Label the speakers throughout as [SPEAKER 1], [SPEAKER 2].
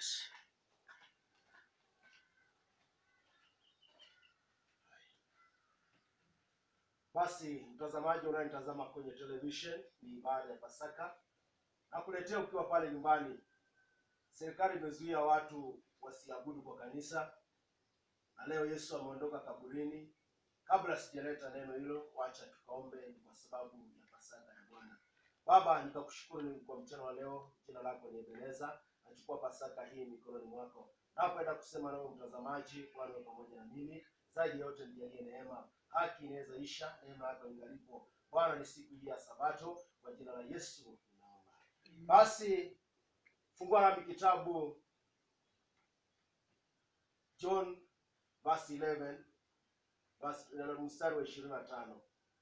[SPEAKER 1] Yes. Basi mtazamaji unayenitazama kwenye television, ni baada ya Pasaka nakuletea ukiwa pale nyumbani. Serikali imezuia watu wasiabudu kwa kanisa, na leo Yesu ameondoka kaburini. Kabla sijaleta neno hilo, wacha tukaombe kwa sababu ya Pasaka ya Bwana. Baba, nikakushukuru kwa mchana wa leo, jina lako ni Ebeneza. Nachukua Pasaka hii mikononi mwako, napenda kusema nawe mtazamaji, Bwana uwe pamoja na mimi zaidi ya yote ndiye neema. Haki inaweza isha, neema yako ingalipo. Bwana, ni siku hii ya Sabato, kwa jina la Yesu ninaomba. Basi fungua nami kitabu John verse 11 basi mstari wa ishirini na tano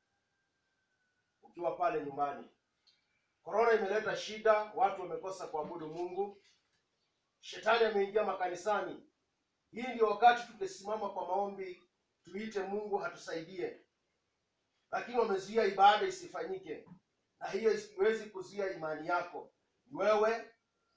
[SPEAKER 1] ukiwa pale nyumbani. Korona imeleta shida, watu wamekosa kuabudu Mungu, shetani ameingia makanisani. Hii ndio wakati tungesimama kwa maombi, tuite Mungu hatusaidie, lakini wamezuia ibada isifanyike, na hiyo isiwezi kuzuia imani yako. Ni wewe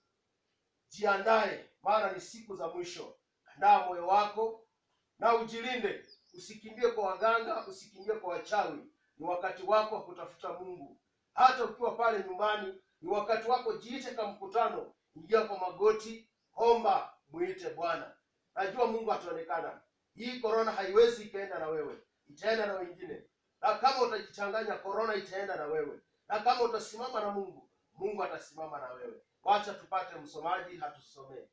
[SPEAKER 1] jiandae, maana ni siku za mwisho. Andaa moyo wako na ujilinde, usikimbie kwa waganga, usikimbie kwa wachawi. Ni wakati wako wa kutafuta Mungu. Hata ukiwa pale nyumbani, ni wakati wako. Jiite ka mkutano, ingia kwa magoti, omba, mwite Bwana. Najua Mungu ataonekana. Hii korona haiwezi ikaenda na wewe, itaenda na wengine, na kama utajichanganya, korona itaenda na wewe, na kama utasimama na Mungu, Mungu atasimama na wewe. Wacha tupate msomaji hatusomee.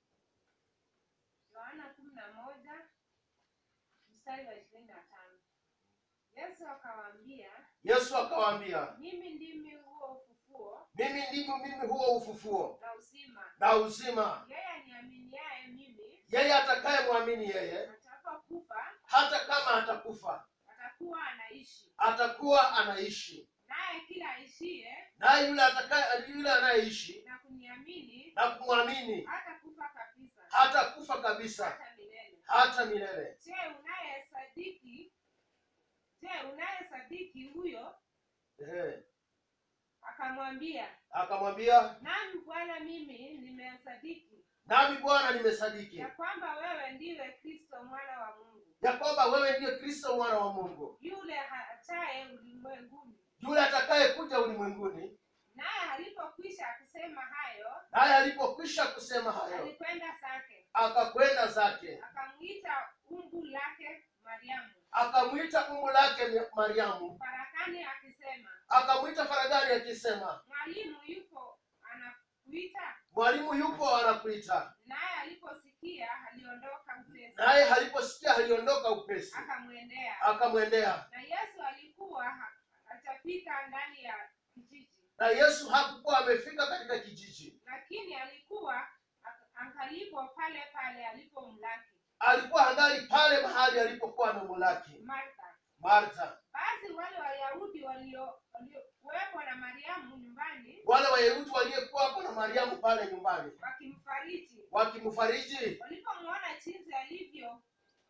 [SPEAKER 2] Yohana kumi na moja mstari wa ishirini na tano. Yesu akawaambia,
[SPEAKER 1] Yesu akawaambia,
[SPEAKER 2] mimi ndimi huo ufufuo
[SPEAKER 1] mimi ndimi mimi huo ufufuo
[SPEAKER 2] na uzima.
[SPEAKER 1] na uzima.
[SPEAKER 2] Yeye aniaminiaye mimi,
[SPEAKER 1] Yeye atakayemwamini yeye,
[SPEAKER 2] atakapokufa
[SPEAKER 1] hata kama atakufa,
[SPEAKER 2] atakuwa anaishi,
[SPEAKER 1] atakuwa anaishi.
[SPEAKER 2] naye kila aishiye
[SPEAKER 1] Naye yule atakaye yule anayeishi
[SPEAKER 2] na kuniamini
[SPEAKER 1] na kumwamini
[SPEAKER 2] hatakufa kabisa,
[SPEAKER 1] hatakufa kabisa
[SPEAKER 2] hata milele.
[SPEAKER 1] hata milele.
[SPEAKER 2] Je, unayesadiki je, unayesadiki huyo?
[SPEAKER 1] Ehe.
[SPEAKER 2] Akamwambia,
[SPEAKER 1] Akamwambia,
[SPEAKER 2] nami Bwana, mimi nimesadiki
[SPEAKER 1] nami Bwana nimesadiki
[SPEAKER 2] ya kwamba wewe ndiwe Kristo mwana wa Mungu,
[SPEAKER 1] ya kwamba wewe ndiye Kristo mwana wa Mungu,
[SPEAKER 2] yule hataye ulimwenguni.
[SPEAKER 1] yule atakayekuja ulimwenguni.
[SPEAKER 2] Naye alipokwisha kusema hayo,
[SPEAKER 1] Naye alipokwisha kusema hayo,
[SPEAKER 2] alikwenda zake,
[SPEAKER 1] akakwenda zake,
[SPEAKER 2] akamwita umbu lake Mariamu
[SPEAKER 1] akamwita umbu lake Mariamu,
[SPEAKER 2] farakani, akisema,
[SPEAKER 1] akamwita faragani akisema,
[SPEAKER 2] Mwalimu yupo anakuita.
[SPEAKER 1] mwalimu yupo anakuita.
[SPEAKER 2] Naye aliposikia aliondoka upesi,
[SPEAKER 1] Naye aliposikia aliondoka upesi,
[SPEAKER 2] akamwendea.
[SPEAKER 1] akamwendea.
[SPEAKER 2] Na Yesu alikuwa ha- hajafika ndani ya kijiji,
[SPEAKER 1] Na Yesu hakukuwa amefika katika kijiji,
[SPEAKER 2] lakini alikuwa ak- angalipo pale pale alipomlaki
[SPEAKER 1] alikuwa angali pale mahali alipokuwa amemulaki
[SPEAKER 2] Martha.
[SPEAKER 1] Martha.
[SPEAKER 2] Basi wale Wayahudi walio- waliokuwepo na Mariamu nyumbani
[SPEAKER 1] Wale Wayahudi waliyekuwa hapo na Mariamu pale nyumbani
[SPEAKER 2] wakimfariji,
[SPEAKER 1] wakimfariji,
[SPEAKER 2] walipomwona jinsi alivyo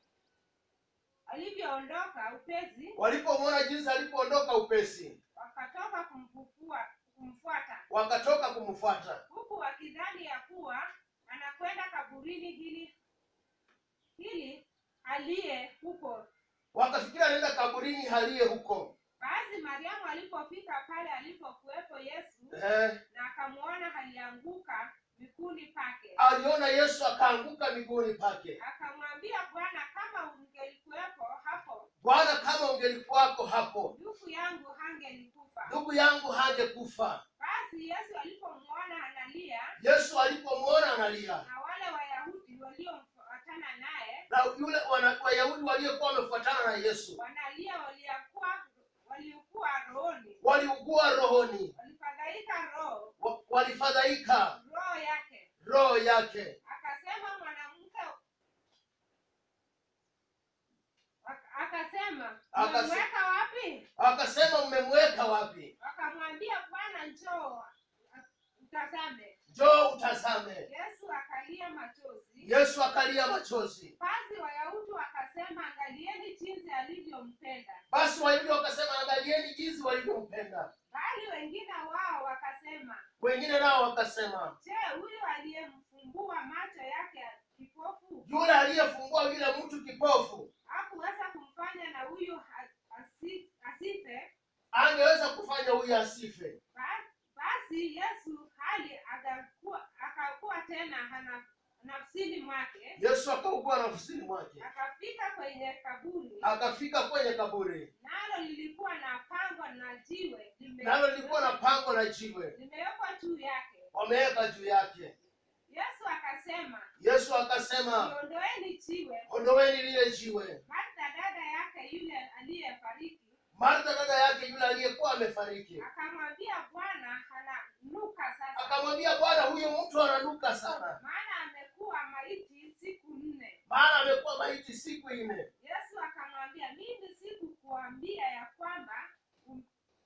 [SPEAKER 2] alivyoondoka upesi,
[SPEAKER 1] walipomwona jinsi alipoondoka upesi,
[SPEAKER 2] wakatoka kumfufua kumfuata,
[SPEAKER 1] wakatoka kumfuata,
[SPEAKER 2] huku wakidhani ya kuwa anakwenda kaburini hili hili aliye huko.
[SPEAKER 1] wakafikiri anaenda kaburini haliye huko.
[SPEAKER 2] Basi Mariamu alipofika pale alipokuwepo Yesu
[SPEAKER 1] Eh,
[SPEAKER 2] na akamwona, alianguka miguuni pake,
[SPEAKER 1] aliona Yesu akaanguka miguuni pake.
[SPEAKER 2] akamwambia Bwana, kama ungelikuwepo hapo,
[SPEAKER 1] Bwana, kama ungelikuwako hapo,
[SPEAKER 2] ndugu yangu hangelikufa.
[SPEAKER 1] ndugu yangu hangekufa.
[SPEAKER 2] Basi Yesu alipomwona analia,
[SPEAKER 1] Yesu alipomwona analia
[SPEAKER 2] na wale Wayahudi waliomfuatana naye
[SPEAKER 1] na yule wana- Wayahudi waliokuwa wamefuatana na Yesu
[SPEAKER 2] wanalia, waliokuwa waliokuwa rohoni,
[SPEAKER 1] waliugua rohoni,
[SPEAKER 2] walifadhaika roho
[SPEAKER 1] wa- walifadhaika
[SPEAKER 2] roho yake,
[SPEAKER 1] roho yake.
[SPEAKER 2] akasema mwanamke Ak- akasema
[SPEAKER 1] Akas-
[SPEAKER 2] umemweka wapi?
[SPEAKER 1] Akasema, mmemweka wapi?
[SPEAKER 2] Akamwambia Bwana, njoo utazame.
[SPEAKER 1] Njoo utazame.
[SPEAKER 2] Yesu akalia machozi.
[SPEAKER 1] Yesu akalia machozi.
[SPEAKER 2] Basi Wayahudi wakasema, angalieni jinsi alivyompenda.
[SPEAKER 1] Basi Wayahudi wakasema, angalieni jinsi walivyompenda.
[SPEAKER 2] Bali wengine wao wakasema,
[SPEAKER 1] Wengine nao wakasema,
[SPEAKER 2] je, huyu aliyemfumbua macho
[SPEAKER 1] yule aliyefungua yule mtu kipofu
[SPEAKER 2] hakuweza kumfanya na huyu ha- asi- asife
[SPEAKER 1] angeweza kufanya huyu asife
[SPEAKER 2] Ba- basi yesu hali akakuwa akakuwa tena hana nafsini mwake
[SPEAKER 1] yesu akaugua nafsini mwake
[SPEAKER 2] akafika kwenye kaburi
[SPEAKER 1] akafika kwenye kaburi
[SPEAKER 2] nalo lilikuwa na pango na jiwe lime-
[SPEAKER 1] nalo lilikuwa na pango la jiwe
[SPEAKER 2] limewekwa juu yake
[SPEAKER 1] wameweka juu yake
[SPEAKER 2] yesu akasema
[SPEAKER 1] yesu akasema
[SPEAKER 2] liondoeni jiwe
[SPEAKER 1] ondoweni lile jiwe
[SPEAKER 2] martha dada yake yule aliyefariki
[SPEAKER 1] martha dada yake yule aliyekuwa amefariki
[SPEAKER 2] akamwambia bwana ananuka sasa
[SPEAKER 1] akamwambia bwana huyu mtu ananuka sana
[SPEAKER 2] maana amekuwa maiti siku nne
[SPEAKER 1] maana amekuwa maiti siku nne
[SPEAKER 2] yesu akamwambia mimi sikukuambia ya kwamba um,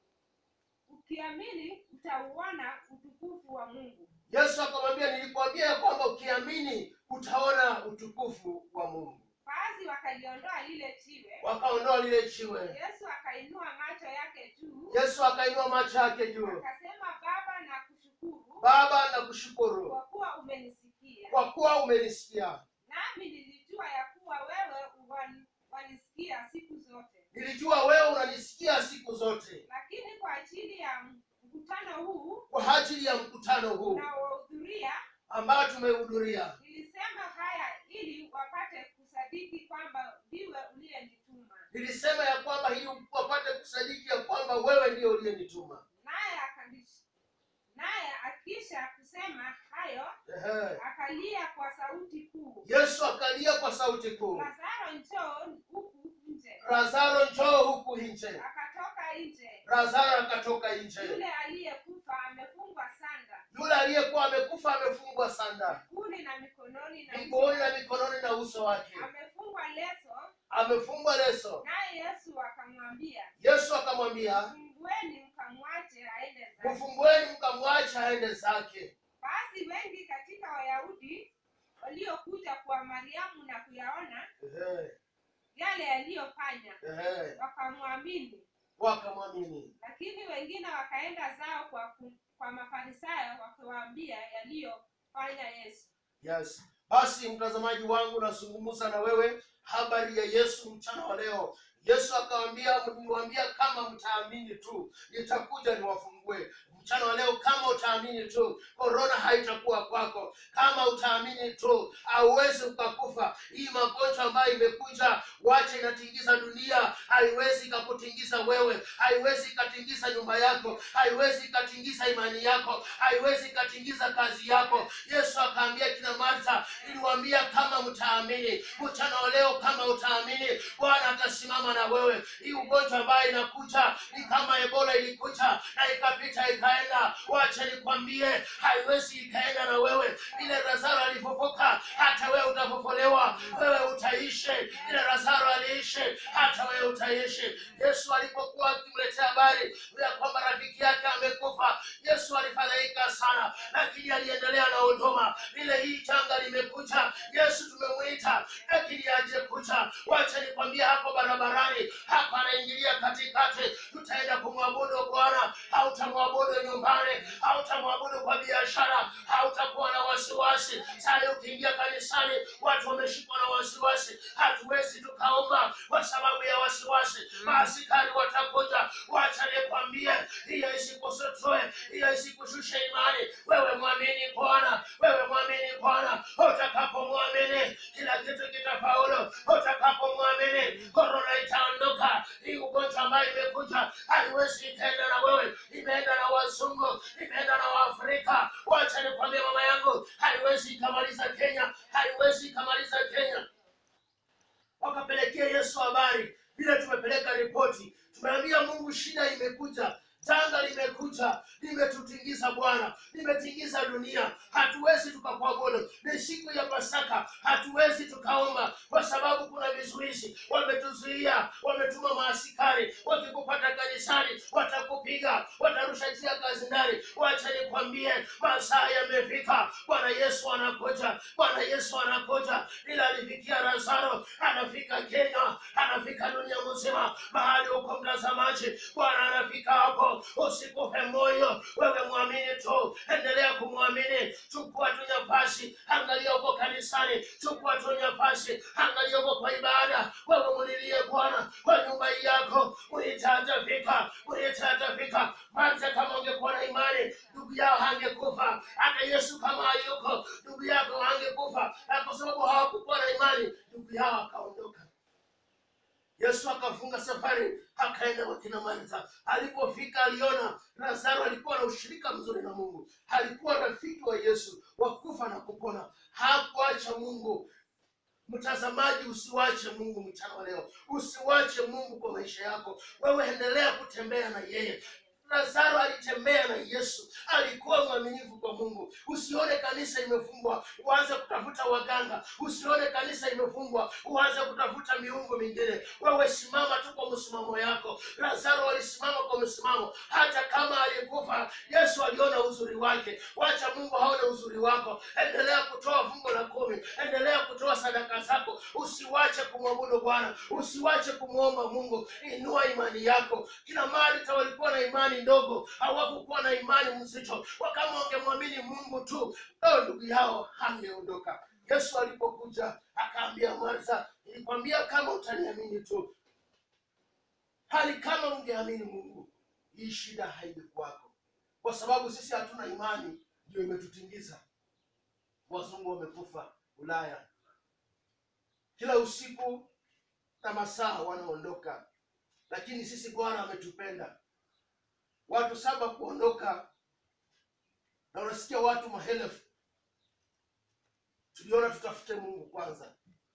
[SPEAKER 2] ukiamini utauona utukufu wa mungu
[SPEAKER 1] yesu akamwambia nilikwambia ya kwamba ukiamini utaona utukufu wa mungu
[SPEAKER 2] basi wakaliondoa lile jiwe
[SPEAKER 1] wakaondoa lile jiwe
[SPEAKER 2] yesu akainua macho yake juu
[SPEAKER 1] yesu akainua macho yake juu
[SPEAKER 2] akasema baba na kushukuru
[SPEAKER 1] baba na kushukuru
[SPEAKER 2] kwa kuwa umenisikia
[SPEAKER 1] kwa kuwa umenisikia
[SPEAKER 2] nami nilijua ya kuwa wewe wan- wanisikia siku zote
[SPEAKER 1] nilijua wewe unanisikia siku zote
[SPEAKER 2] lakini kwa ajili ya mkutano huu
[SPEAKER 1] kwa ajili ya mkutano huu
[SPEAKER 2] unaohudhuria
[SPEAKER 1] ambao tumehudhuria
[SPEAKER 2] nilisema haya ili wapate kusadiki kwamba ndiwe uliyenituma
[SPEAKER 1] nilisema ya kwamba ili wapate kusadiki ya kwamba wewe ndiyo uliyenituma
[SPEAKER 2] naye akalish- naye akisha kusema hayo
[SPEAKER 1] Ehe.
[SPEAKER 2] akalia kwa sauti kuu
[SPEAKER 1] yesu akalia kwa sauti kuu
[SPEAKER 2] lazaro njoo huku nje
[SPEAKER 1] lazaro njoo huku nje
[SPEAKER 2] akatoka nje
[SPEAKER 1] lazaro akatoka nje
[SPEAKER 2] yule aliyekufa amefungwa sanda
[SPEAKER 1] yule aliyekuwa amekufa amefungwa sanda
[SPEAKER 2] miguuni na mikononi na
[SPEAKER 1] miguuni na mikononi na uso wake
[SPEAKER 2] amefungwa leso
[SPEAKER 1] amefungwa leso
[SPEAKER 2] naye yesu akamwambia
[SPEAKER 1] yesu akamwambia
[SPEAKER 2] fungueni mkamwache aende zake
[SPEAKER 1] mfungueni mkamwacha aende zake
[SPEAKER 2] basi wengi katika wayahudi waliokuja kwa mariamu na kuyaona
[SPEAKER 1] Ehe,
[SPEAKER 2] yale yaliyofanya
[SPEAKER 1] ehe.
[SPEAKER 2] wakamwamini
[SPEAKER 1] wakamwamini
[SPEAKER 2] lakini wengine wakaenda zao kwa, ku- kwa mafarisayo wakiwaambia yaliyofanya yesu
[SPEAKER 1] yes basi mtazamaji wangu nazungumza na wewe habari ya yesu mchana wa leo yesu akawambia niwaambia kama mtaamini tu nitakuja niwafungue mchana wa leo kama utaamini tu korona haitakuwa kwako kama utaamini tu hauwezi ukakufa hii magonjwa ambayo imekuja wache inatingiza dunia haiwezi ikakutingiza wewe haiwezi ikatingiza nyumba yako haiwezi ikatingiza imani yako haiwezi ikatingiza kazi yako yesu akaambia kina martha niliwambia kama mtaamini mchana wa leo kama utaamini bwana atasimama na wewe hii ugonjwa ambayo inakuja ni kama ebola ilikuja na ikapita ikaenda wacha nikwambie haiwezi ikaenda na wewe ile lazaro alipopoka hata wewe utapopolewa wewe utaishi ile lazaro aliishi hata wewe utaishi yesu alipokuwa akimletea habari ya kwamba rafiki yake amekufa yesu alifadhaika sana lakini aliendelea na huduma vile hii janga limekuja yesu tumemwita lakini aje kuja wacha nikwambia hapo barabarani hapa anaingilia katikati tutaenda kumwabudu bwana hautamwabudu nyumbani hautamwabudu kwa biashara hautakuwa na wasiwasi sai ukiingia kanisani watu wameshikwa na wasiwasi hatuwezi tukaomba kwa sababu ya wasiwasi maasikari watakuja wacha nikwambie hiyo isikusotoe hiyo isikushushe imani wewe mwamini bwana wewe mwamini bwana utakapomwamini kila kitu kitafaulu utakapomwamini korona itaondoka hii ugonjwa ambayo imekuja haiwezi ikaenda na wewe imeenda na wazungu imeenda na waafrika wacha nikwambie mama yangu haiwezi ikamaliza kenya haiwezi ikamaliza kenya wakapelekea yesu habari vile tumepeleka ripoti tumeambia mungu shida imekuja janga limekuja limetutingiza bwana limetingiza dunia hatuwezi tukakuabudu ni siku ya pasaka hatuwezi tukaomba kwa sababu kuna vizuizi wametuzuia wametuma maasikari wakikupata kanisani watakupiga watarusha njia kazi ndani wacha nikwambie masaa yamefika bwana yesu anakuja bwana yesu anakuja ila alifikia lazaro anafika kenya anafika dunia mzima mahali huko mtazamaji bwana anafika hapo leo usikufe moyo wewe mwamini tu endelea kumwamini chukua tu nafasi angalia uko kanisani chukua tu nafasi angalia uko kwa ibada wewe mulilie bwana kwa nyumba hii yako mwite atafika mwite atafika manze kama ungekuwa na imani ndugu yao hangekufa hata yesu kama hayuko ndugu yako hangekufa na kwa sababu hawakukuwa na imani ndugu yao akaondoka yesu akafunga safari akaenda kwa kina martha alipofika aliona lazaro alikuwa na ushirika mzuri na mungu alikuwa rafiki wa yesu wa kufa na kupona hakuacha mungu mtazamaji usiwache mungu mchana wa leo usiwache mungu kwa maisha yako wewe endelea kutembea na yeye lazaro alitembea na yesu alikuwa mwaminifu kwa mungu usione kanisa imefungwa uanze kutafuta waganga usione kanisa imefungwa uanze kutafuta miungu mingine wewe simama tu kwa msimamo yako lazaro alisimama kwa msimamo hata kama alikufa yesu aliona uzuri wake wacha mungu aone uzuri wako endelea kutoa fungo la kumi endelea kutoa sadaka zako usiwache kumwabudu bwana usiwache kumwomba mungu inua imani yako kina marita walikuwa na imani ndogo hawakukuwa na imani mzito wakama wangemwamini mungu tu o ndugu yao hangeondoka yesu alipokuja akaambia martha nilikwambia kama utaniamini tu hali kama ungeamini mungu hii shida haingekuwako kwa sababu sisi hatuna imani ndio imetutingiza wazungu wamekufa ulaya kila usiku na masaa wanaondoka lakini sisi bwana ametupenda watu saba kuondoka na unasikia watu maelfu tuliona tutafute mungu kwanza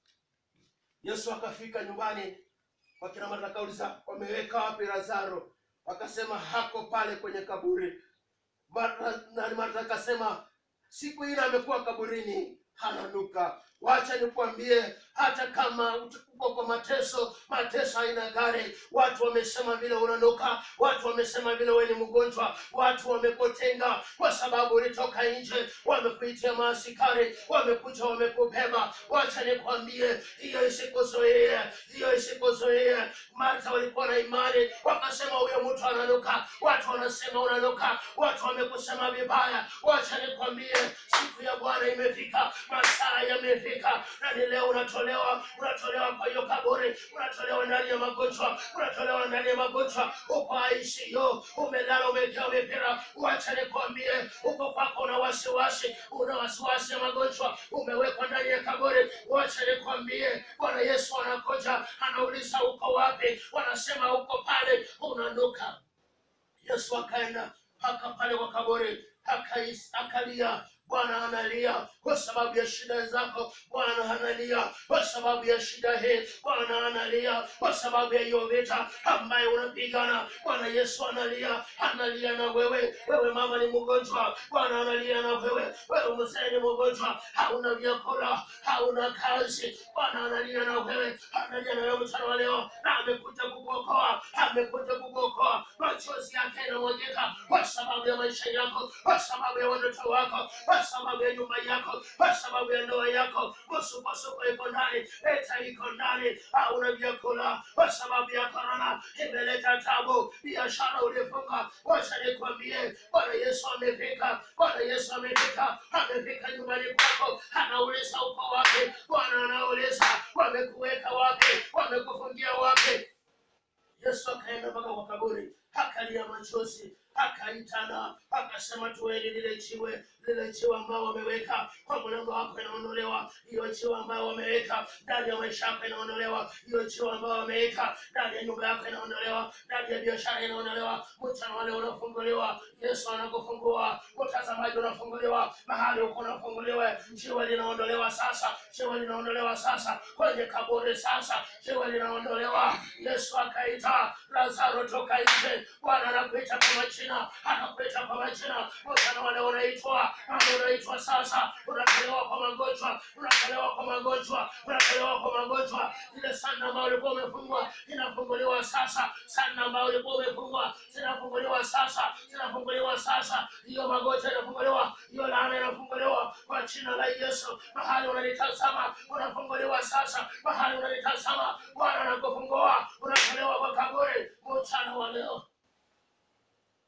[SPEAKER 1] yesu akafika nyumbani wakina martha akauliza wameweka wapi lazaro wakasema hako pale kwenye kaburi Martha- na martha akasema siku ile amekuwa kaburini hananuka wacha nikwambie hata kama uko kwa mateso mateso haina gari watu wamesema vile unanuka watu wamesema vile wewe ni mgonjwa watu wamekutenga kwa sababu ulitoka nje wamekuitia maasikari wamekuja wamekubeba wacha nikwambie hiyo isikuzuie hiyo isikuzuie martha walikuwa na imani wakasema huyo mtu ananuka watu wanasema unanuka watu wamekusema vibaya wacha nikwambie siku ya bwana imefika masaa yamefika na ni leo unatolewa unatolewa kwa hiyo kaburi unatolewa ndani ya magonjwa unatolewa ndani ya magonjwa uko ICU umelala umekaa mipira wacha nikwambie uko kwako una wasiwasi una wasiwasi ya magonjwa umewekwa ndani ya kaburi wacha nikwambie bwana yesu anakuja anauliza uko wapi wanasema uko pale unanuka yesu akaenda mpaka pale kwa kaburi akais- akalia bwana analia kwa sababu ya shida zako bwana analia kwa sababu ya shida hii bwana analia kwa sababu ya hiyo vita ambayo unapigana bwana yesu analia analia na wewe wewe mama ni mgonjwa bwana analia na wewe wewe mzee ni mgonjwa hauna vyakula hauna kazi bwana analia na wewe analia na wewe mchana wa leo na amekuja kukuokoa amekuja kukuokoa machozi yake yanamwagika kwa sababu ya maisha yako kwa sababu ya watoto wako kwa sababu ya nyumba yako kwa sababu ya ndoa yako msukosuko iko ndani leta iko ndani hauna vyakula kwa sababu ya korona imeleta tabu biashara ulifunga wacha nikwambie bwana yesu amefika bwana yesu amefika amefika nyumbani kwako anauliza uko wapi bwana anauliza wamekuweka wapi wamekufungia wapi yesu akaenda mpaka kwa kaburi akalia machozi akaitana akasema tuweni lile jiwe lile jiwe ambao wameweka kwa mlango wako inaondolewa hiyo jiwe ambayo wameweka ndani ya maisha yako inaondolewa hiyo jiwe ambayo wameweka ndani ya nyumba yako inaondolewa ndani ya biashara inaondolewa mchana wale unafunguliwa yesu anakufungua mtazamaji unafunguliwa mahali huko unafunguliwa jiwe linaondolewa sasa jiwe linaondolewa sasa kwenye kaburi sasa jiwe linaondolewa yesu akaita lazaro toka nje bwana anakuita kwa majina anakuita kwa majina mchana wale unaitwa ambao unaitwa sasa unatolewa kwa magonjwa unatolewa kwa magonjwa unatolewa kwa magonjwa ile sana ambayo ulikuwa umefungwa inafunguliwa sasa sana ambayo ulikuwa umefungwa zinafunguliwa sasa zinafunguliwa sasa hiyo magonjwa inafunguliwa hiyo laana inafunguliwa kwa jina la yesu mahali unanitazama unafunguliwa sasa mahali unanitazama bwana anakufungua unatolewa kwa kaburi mchana wa leo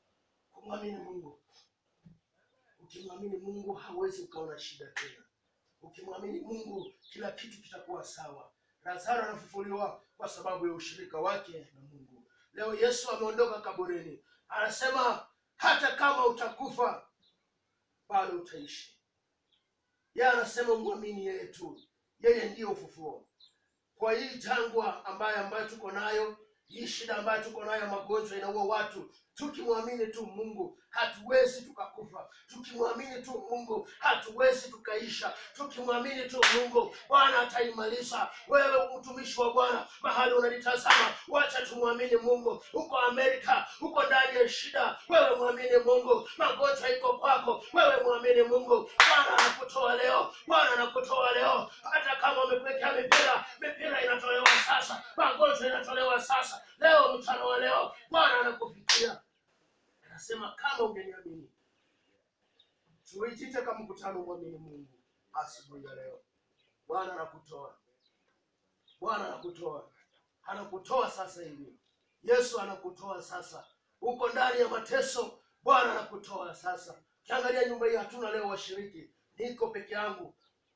[SPEAKER 1] kumwamini mungu ukimwamini mungu hauwezi ukaona shida tena ukimwamini mungu kila kitu kitakuwa sawa lazaro anafufuliwa kwa sababu ya ushirika wake na mungu leo yesu ameondoka kaburini anasema hata kama utakufa bado utaishi yeye anasema mwamini yeye tu yeye ndiyo ufufuo kwa hii jangwa ambayo ambayo tuko nayo hii shida ambayo tuko nayo magonjwa inaua watu tukimwamini tu mungu hatuwezi tukakufa tukimwamini tu mungu hatuwezi tukaisha tukimwamini tu mungu bwana ataimaliza wewe mtumishi wa bwana mahali unanitazama wacha tumwamini mungu huko amerika huko ndani ya shida wewe mwamini mungu magonjwa iko kwako wewe mwamini mungu bwana anakutoa leo bwana anakutoa leo hata kama umekuwekea mipira mipira inatolewa sasa magonjwa inatolewa sasa leo mchana wa leo bwana anakufikia anasema kama ungeniamini tuijite kama mkutano mwamini mungu asubuhi ya leo bwana anakutoa bwana anakutoa anakutoa sasa hivi yesu anakutoa sasa uko ndani ya mateso bwana anakutoa sasa kiangalia nyumba hii hatuna leo washiriki niko peke yangu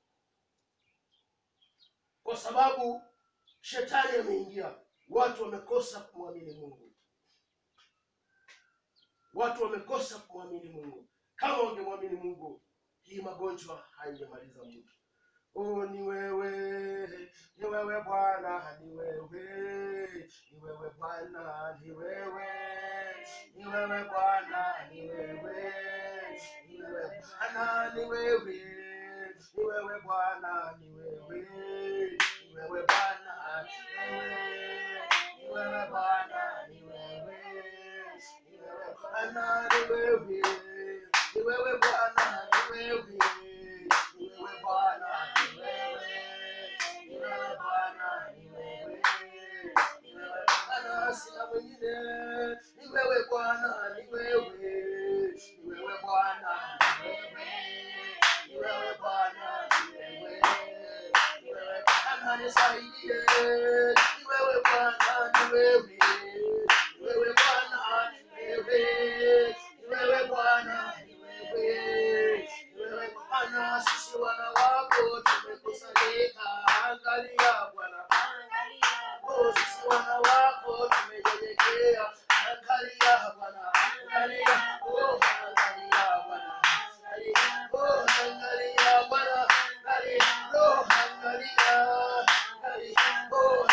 [SPEAKER 1] kwa sababu shetani ameingia watu wamekosa kumwamini mungu watu wamekosa kumwamini mungu kama wangemwamini mungu hii magonjwa haingemaliza mtu oh, ni wewe ni wewe bwana ni wewe ni wewe bwana ni wewe ni wewe bwana ni wewe ni wewe bwana ni wewe ni wewe bwana ni wewe ni wewe bwana ni wewe ni wewe bwana ni wewe ni wewe bwana ni wewe ni wewe bwana ni wewe ni wewe bwana ni wewe ni wewe bwana ni wewe ni wewe bwana sina mwingine ni wewe bwana ni wewe ni wewe bwana ni wewe ni wewe bwana ni wewe ni wewe bwana nisaidie ni wewe bwana ni wewe ni wewe bwana ni wewe ni wewe bwana ni wewe ni wewe bwana sisi wana wako tumekusanyika angalia bwana Oh, sisi wana wako tumenyenyekea angalia bwana angalia oh angalia bwana angalia oh angalia bwana angalia oh angalia angalia oh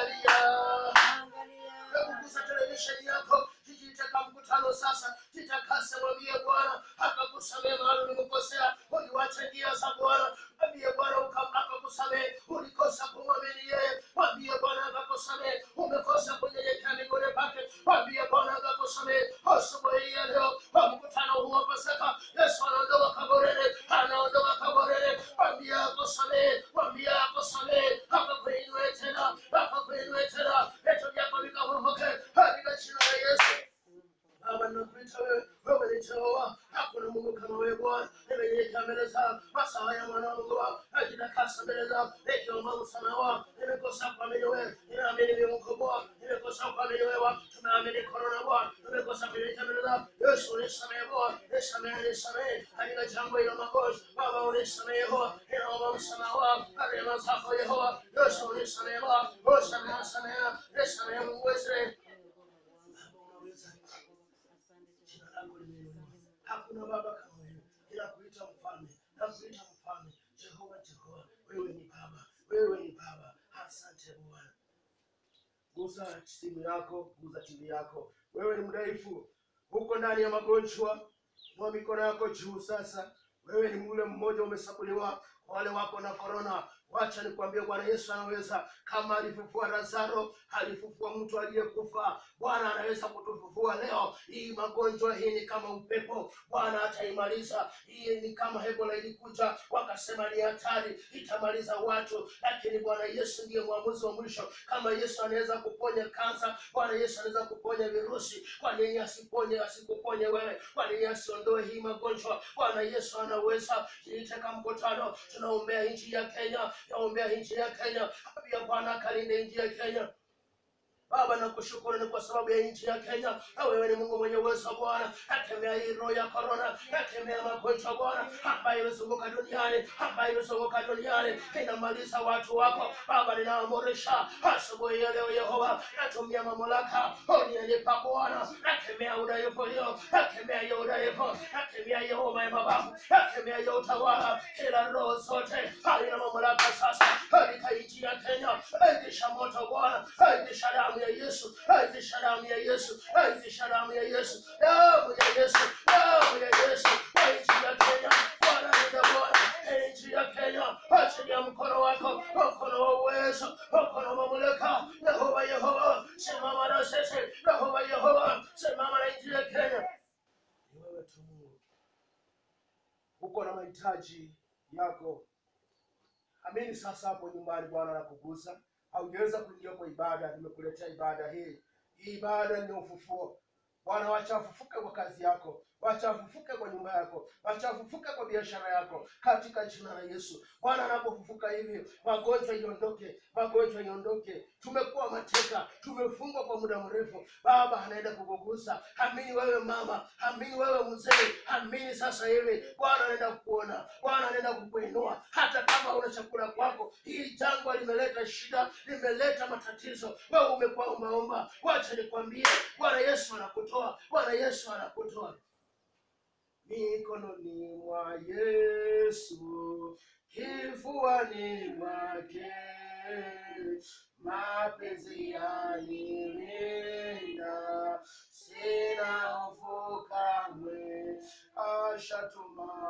[SPEAKER 1] angalia Hebu gusa televisheni yako jijiteka mkutano sasa jitakase mwambie bwana akakusamehe mahali ulimkosea uliwacha njia za bwana mwambie bwana uka- akakusamehe ulikosa kumwamini yeye mwambie bwana akakusamehe umekosa kunyenyekea miguuni pake mwambie bwana akakusamehe asubuhi ya leo kwa mkutano huu wa pasaka yesu anaondoka kaburini anaondoka kaburini mwambie akusamehe mwambie akusamehe akakuinue tena akakuinue tena vitu vyako vikafufuke katika jina la yesu Baba nakuita wewe, wewe ni Jehova, hakuna Mungu kama wewe Bwana. Nimenyenyekea mbele zako, masaa ya mwana Mungu wako, najitakasa mbele zako, nikiomba msamaha wako. Nimekosa kuamini wewe, ninaamini ni Mungu Bwana, nimekosa kuamini wewe, tumeamini korona Bwana, tumekosa kunyenyekea mbele zako. Yesu nisamehe Bwana, nisamehe, nisamehe katika jambo hilo makosa. Baba unisamehe Yehova, ninaomba msamaha wako, na rehema zako Yehova. Yesu unisamehe Bwana, usamehe, samehe, nisamehe Mungu wa Israeli. Baba unaweza jina lako limeinuliwa. Hakuna baba kama wewe, ila kuita mfalme na kuita mfalme. Jehova, Jehova, wewe ni baba, wewe ni baba. Asante Bwana. Gusa simu yako, gusa TV yako. Wewe ni mdhaifu, uko ndani ya magonjwa, mwa mikono yako juu sasa. Wewe ni mule mmoja umesabuliwa, wale wako na korona. Wacha nikwambie, Bwana Yesu anaweza, kama alifufua Lazaro, alifufua mtu aliyekufa. Bwana anaweza kutufufua leo. Hii magonjwa hii ni kama upepo, Bwana ataimaliza. Hii ni kama Ebola ilikuja, wakasema ni hatari, itamaliza watu, lakini Bwana Yesu ndiye mwamuzi wa mwisho. Kama Yesu anaweza kuponya kansa, Bwana Yesu anaweza kuponya virusi. Kwa nini asiponye, asikuponye wewe? Kwa nini asiondoe hii magonjwa? Bwana Yesu anaweza. Jiiteka mkutano, tunaombea nchi ya Kenya, naombea nchi ya Kenya, pia Bwana akalinde nchi ya Kenya Baba nakushukuru ni kwa sababu ya nchi ya Kenya. Na wewe ni Mungu mwenye uwezo Bwana. Akemea hii roho ya korona, akemea magonjwa Bwana ambayo imezunguka duniani, ambayo imezunguka duniani inamaliza watu wako Baba. Ninaamurisha asubuhi ya leo Yehova, natumia mamlaka unienipa Bwana, nakemea udhaifu hiyo, nakemea hiyo udhaifu, nakemea hiyo homa ya mabavu, nakemea hiyo utawala, kila roho zote halina mamlaka sasa katika nchi ya Kenya. Aitisha moto Bwana, aitisha damu ya Yesu, aitisha damu ya Yesu, aitisha damu ya Yesu, damu ya Yesu, damu ya Yesu kwa nchi ya Kenya. Bwana nenda Bwana, nchi ya Kenya, achilia mkono wako, mkono wa uwezo, mkono wa mamlaka. Yehova, Yehova, simama na sisi. Yehova, Yehova, simama na nchi ya Kenya. Ni wewe tu Mungu, uko na mahitaji yako amini sasa hapo nyumbani bwana nakugusa haujaweza kuingia kwa ibada nimekuletea ibada hii hii ibada ni ufufuo bwana wacha afufuke kwa kazi yako wacha afufuke kwa nyumba yako wacha afufuke kwa biashara yako katika jina la yesu bwana anapofufuka hivi magonjwa iondoke magonjwa iondoke tumekuwa mateka tumefungwa kwa muda mrefu baba anaenda kukugusa amini wewe mama amini wewe mzee amini sasa hivi bwana anaenda kukuona bwana anaenda kukuinua hata kama una chakula kwako hili jangwa limeleta shida limeleta matatizo wewe umekuwa umeomba wacha nikwambie bwana yesu anakutoa bwana yesu anakutoa mikononi mwa Yesu, kifuani mwake, mapenzi yanilinda, sina hofu kamwe, ashatuma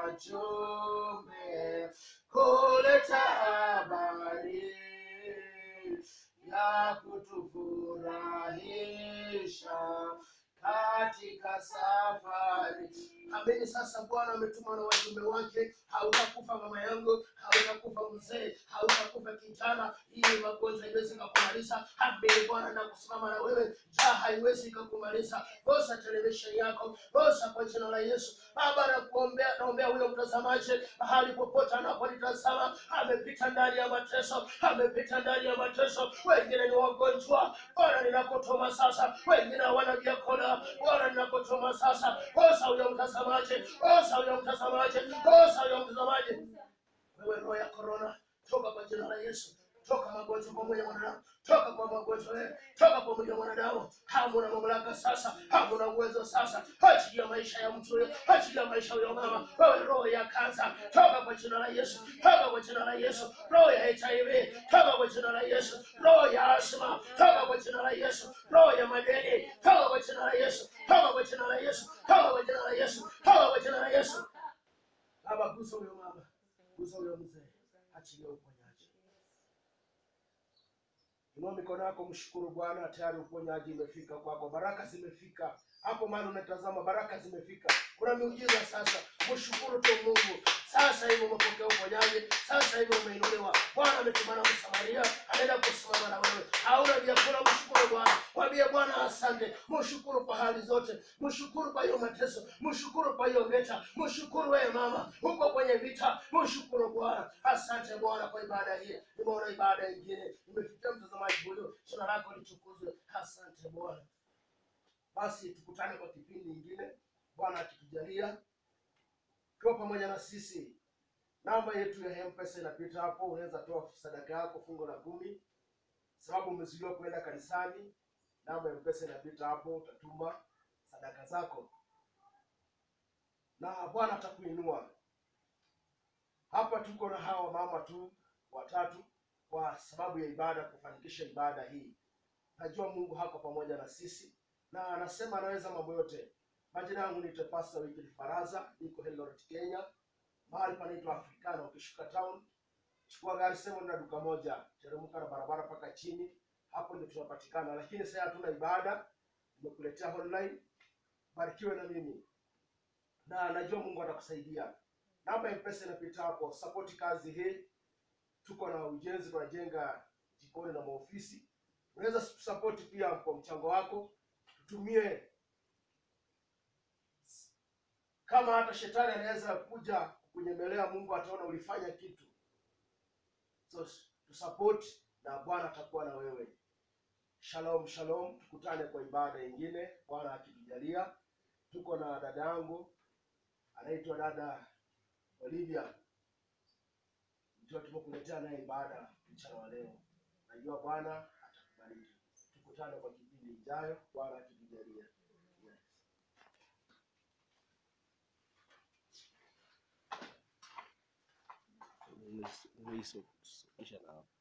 [SPEAKER 1] wajumbe kuleta habari ya kutufurahisha katika safari. Amini sasa, Bwana ametuma na wajumbe wake. Hautakufa mama yangu, hautakufa mzee, hautakufa kijana. Hii magonjwa haiwezi kukumaliza. Amini Bwana na kusimama na wewe, njaa haiwezi kukumaliza. Bosa televisheni yako, bosa kwa jina la Yesu. Baba, nakuombea, naombea huyo mtazamaji mahali popote anapolitazama, amepita ndani ya mateso, amepita ndani ya mateso. Wengine ni wagonjwa, Bwana ninakutuma sasa, wengine hawana vyakula, Bwana ninakutuma sasa. Bosa huyo mtazamaji, bosa huyo mtazamaji, bosa huyo mtazamaji. Wewe roho ya korona, toka kwa jina la Yesu. Toka magonjwa kwa mwili wa mwanadamu, toka kwa magonjwa wewe, toka kwa mwili wa mwanadamu. Hamuna mamlaka sasa, hamuna uwezo sasa. Achilia maisha ya mtu huyo, achilia maisha huyo mama. Wewe roho ya kansa, toka kwa jina la Yesu, toka kwa jina la Yesu. Roho ya HIV, toka kwa jina la Yesu. Roho ya asma, toka kwa jina la Yesu. Roho ya madeni, toka kwa jina la Yesu, toka kwa jina la Yesu, toka kwa jina la Yesu, toka kwa jina la Yesu. Baba, gusa huyo mama, gusa huyo mzee, achilia uponyaji. Inua mikono yako, mshukuru Bwana, tayari uponyaji imefika kwako, baraka zimefika hapo mahali unatazama, baraka zimefika. Kuna miujiza sasa, mshukuru tu Mungu. Sasa hivi umepokea uponyaji, sasa hivi umeinuliwa. Bwana ametumana Msamaria, anaenda kusimama na wewe. Hauna vyakula, mshukuru Bwana, mwambie Bwana asante, mshukuru kwa hali zote, mshukuru kwa hiyo mateso, mshukuru kwa hiyo vita, mshukuru wewe mama, uko kwenye vita, mshukuru Bwana. Asante Bwana kwa ibada hii, nimeona ibada ingine imefikia mtazamaji huyo, jina lako litukuzwe. Asante Bwana. Basi tukutane kwa kipindi ingine, Bwana akitujalia, kiwa pamoja na sisi. Namba yetu ya M-Pesa inapita hapo, unaweza toa sadaka yako fungo la kumi, sababu umezuiliwa kuenda kanisani. Namba ya M-Pesa inapita hapo, utatuma sadaka zako na Bwana atakuinua. Hapa tuko na hawa mama tu watatu kwa sababu ya ibada, kufanikisha ibada hii. Najua Mungu hako pamoja na sisi na anasema anaweza mambo yote. Majina yangu ni Pastor Wycliffe Faraza, niko Eldoret, Kenya, mahali panaitwa Africana. Ukishuka town, chukua gari sema na duka moja, teremka na barabara mpaka chini, hapo ndio tunapatikana. Lakini sasa hatuna ibada, nimekuletea online. Barikiwe na mimi, na najua Mungu atakusaidia. Namba ya mpesa inapita hapo, support kazi hii. Tuko na ujenzi, tunajenga jikoni na maofisi. Unaweza support pia kwa mchango wako tutumie kama hata shetani anaweza kuja kunyemelea mungu ataona ulifanya kitu so tusupport na bwana atakuwa na wewe Shalom, shalom, tukutane kwa ibada nyingine, Bwana akitujalia. Tuko na dada yangu anaitwa dada Olivia, ndio tumekuletea naye ibada mchana wa leo. Najua Bwana atakubariki. Tukutane kwa kipindi ijayo, Bwana akitujalia. Yes.
[SPEAKER 3] Luis, Luis, Luis,